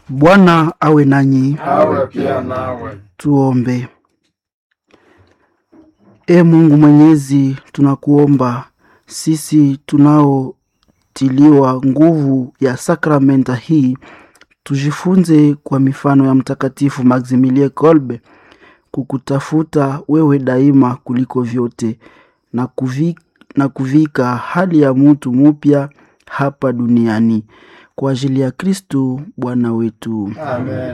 Bwana awe nanyi. awe pia nawe. Tuombe. E Mungu Mwenyezi, tunakuomba sisi tunaotiliwa nguvu ya sakramenta hii tujifunze kwa mifano ya Mtakatifu Maximilie Kolbe kukutafuta wewe daima kuliko vyote na kuvika, na kuvika hali ya mutu mupya hapa duniani kwa ajili ya Kristu Bwana wetu. Amen.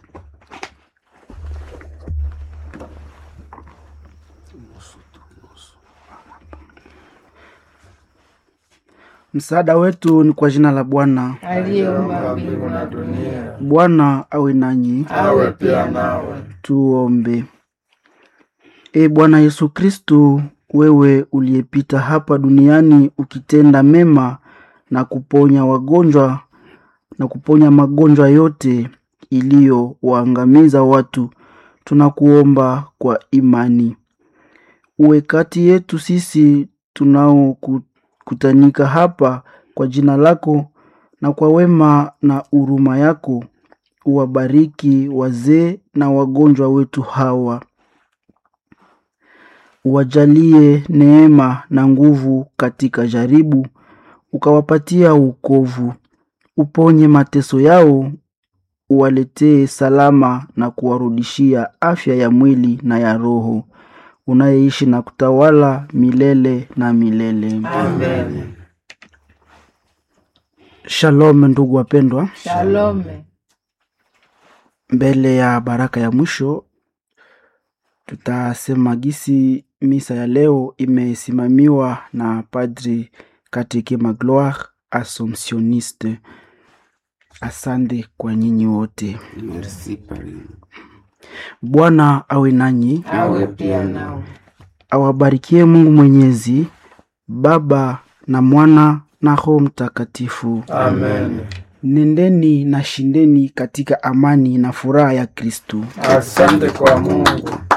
Msaada wetu ni kwa jina la Bwana. aliyeumba Mbingu na dunia, Bwana awe nanyi. awe pia nawe. Tuombe. E Bwana Yesu Kristu, wewe uliyepita hapa duniani ukitenda mema na kuponya wagonjwa na kuponya magonjwa yote iliyowaangamiza watu, tunakuomba kwa imani uwe kati yetu sisi tunaokutanika hapa kwa jina lako na kwa wema na huruma yako uwabariki wazee na wagonjwa wetu hawa, uwajalie neema na nguvu katika jaribu, ukawapatia wokovu, uponye mateso yao, uwaletee salama na kuwarudishia afya ya mwili na ya roho, unayeishi na kutawala milele na milele. Amen. Shalom, ndugu wapendwa. shalome mbele ya baraka ya mwisho tutasema gisi misa ya leo imesimamiwa na padri Katike Magloire Assomptioniste. Asante kwa nyinyi wote. Merci Pari. Bwana awe nanyi, awe pia nawe awabarikie Mungu Mwenyezi, Baba na Mwana na Roho Mtakatifu. Amen. Nendeni na shindeni katika amani na furaha ya Kristu. Asante kwa Mungu.